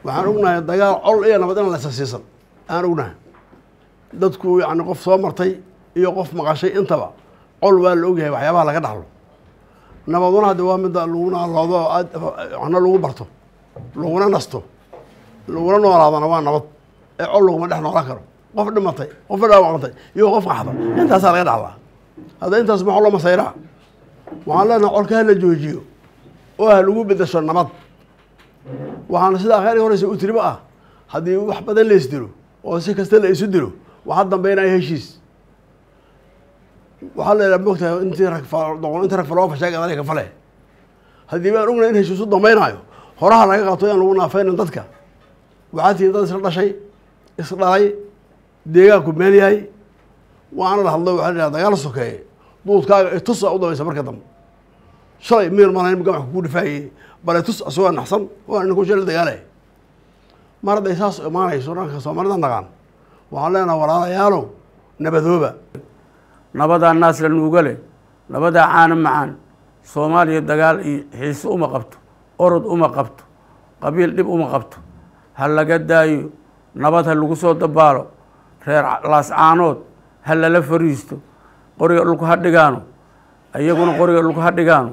waxaan ognahay dagaal col iyo nabad in laysa siisan aan ognahay dadku yani qof soo martay iyo qof maqashay intaba col waa la ogyahay waxyaabaha laga dhaxlo nabaduna hadde waa midda laguna loodo aad waxna lagu barto laguna nasto laguna noolaadana waa nabad ee col laguma dhex noolaan karo qof dhimatay qof dhaawacantay iyo qof qaxda intaasaa laga dhaxlaa hadda intaas maxaa loo masayraa waxaan leenahay colka ha la joojiyo oo ha lagu bedesho nabad waxaana sidaa kheyr horeysa u tiriba ah haddii wax badan la isdilo oo si kasta la isu dilo waxaa dambeynaya heshiis waxaa la yidhaha mogtahay intii rag doqon intii rag faloo fashaa gadaalay ka fale haddii baan ognay in heshiis u dambeynaayo horaha laga qabto yaan lagu naafeynin dadka waxaa tihiin dad isla dhashay isdhalay deegaanku meel yahay waana la hadlo waxaa la yidhaha dagaal sokeeye duudkaaga itus a u dabaysa marka dambe shalay miir malayn gamaxka ku dhifaayey bale tus asagoo naxsan waa ninku shal dagaalay mar hadday saas imaanayso dhanka soomaalida naqaan waxaan leenaha walaalayaalow nabadooba nabadaa naas la nuuga leh nabadaa caana macaan soomaaliya dagaal iyo xiise uma qabto orod uma qabto qabiil dhib uma qabto ha laga daayo nabad ha lagu soo dabaalo reer laascaanood ha lala fariisto qoriga dhulku ha dhigaano iyaguna qoriga dhulku ha dhigaano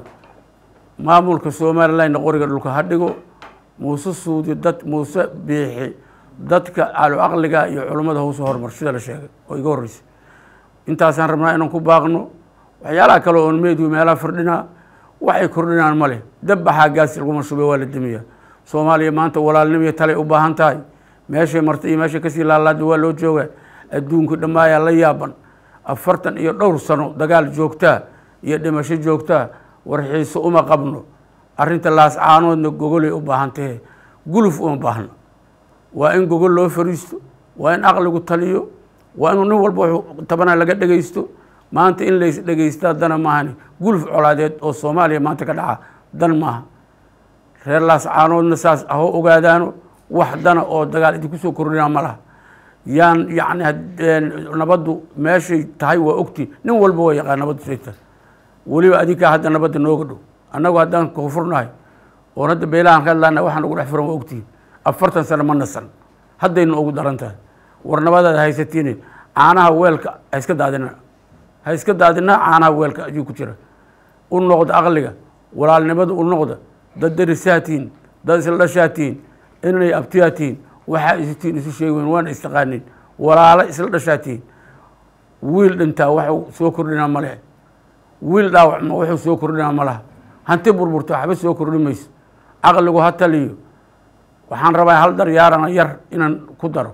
maamulka somalilandna qoriga dhulka ha dhigo muuse suudi dad muuse biixi dadka calu caqliga iyo culummada hawsa horumar sida la sheegay oo iga horreysay intaasaan rabnaa inaan ku baaqno waxyaalaha kale oon meediyu meelaha firdhinaa waxay kordhinaan ma leh dabbaxaa gaasi laguma shubay waa la demiyaa soomaaliya maanta walaalnimiyo talay u baahan tahay meeshay martay iyo meeshay kasii laalaada waa loo joogaa adduunka dhammaayaa la yaaban afartan iyo dhowr sano dagaal joogtaa iyo dhimasho joogtaa war xiise uma qabno arrinta laascaanoodna gogolay u baahan tahe guluf uma baahna waa in gogol loo fariisto waa in aqligu taliyo waa inuu nin walba wuxuu tabana laga dhegaysto maanta in lays dhegaystaa dana maahani guluf colaadeed oo soomaaliya maanta ka dhaca dan maaha reer laascaanoodna saas ahoo ogaadaano wax dana oo dagaal idinku soo kordhinaa ma laha yaan yacni nabaddu meeshay tahay waa ogti nin walba waa yaqaan nabaddu say tahay weliba adinkaa hadda nabadda nooga dhow annagu haddaan koonfurnahay oon hadda beelahan ka hadlaana waxaan ugu dhex furan waa ogtihin afartan sano ma nasan haddayna ugu daran tahay war nabadaad haysatiine caanaha weelka ha iska daadina ha iska daadinaa caanaha weelka ayuu ku jira u noqda aqliga walaalnimada u noqda dad darisaatiin dad isla dhashaatiin inay abtiyaatiin waxaa isitiin isu sheegi weyn waana istaqaanin walaalo isla dhashaatiin wiil dhintaa waxuu soo kordhinaa ma leh wiil dhaawacma wuxuu soo kordhinaa ma laha hanti burburta waxba soo kordhi mayso caqligu ha taliyo waxaan rabaa hal daryaarana yar inaan ku daro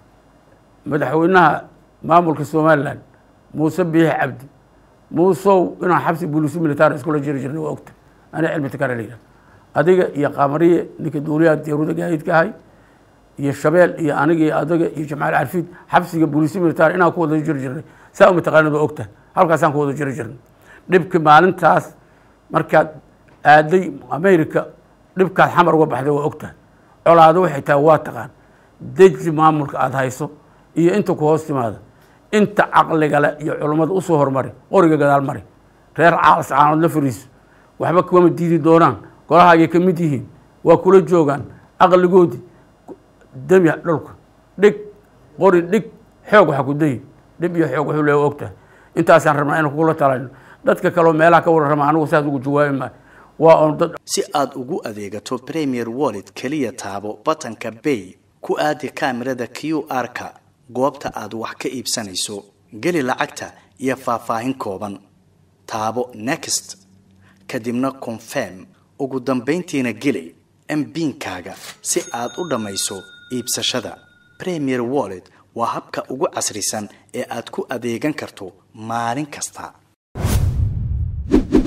madaxweynaha maamulka somalilan muuse biixi cabdi muusow inaan xabsi buliisi militaar iskula jiri jirnay waa ogta ana cilmi takara la yidhaha adiga iyo qaamariye ninka duuliyaha deeruda gaadiidka ahay iyo shabeel iyo aniga iyo adaga iyo jamcaal carfiid xabsiga buliisi militaar inaan ku wada jiri jirnay saa uma taqaanid waa ogta halkaasaan ku wada jiri jirnay dhibki maalintaas markaad aaday america dhibkaad xamar uga baxday waa ogtahay colaado waxay tahay waa taqaan deji maamulka aada hayso iyo inta ku hoos timaada inta caqligale iyo culummada usoo hormari qoriga gadaal mari reer caalas caanood la fariiso waxba kuma diidi doonaan golahaagay ka mid yihiin waa kula joogaan aqligoodii demi dhulka dhig qori dhig xoog waxa ku dayi dhib iyo xoog wuxuu leeya ogtahay intaasaan rabnaa inaan kugula talayno dadka kaleo meelaha ka warrama anigu saas ugu jawaabi maayo waa on dad si aad ugu adeegato premier wallet keliya taabo batanka bay ku aadi kaamirada q r-ka goobta aad wax ka iibsanayso geli lacagta iyo faahfaahin kooban taabo next kadibna confirm ugu dambayntiina geli mbiinkaaga si aad u dhammayso iibsashada premier wallet waa habka ugu casrisan ee aad ku adeegan karto maalin kasta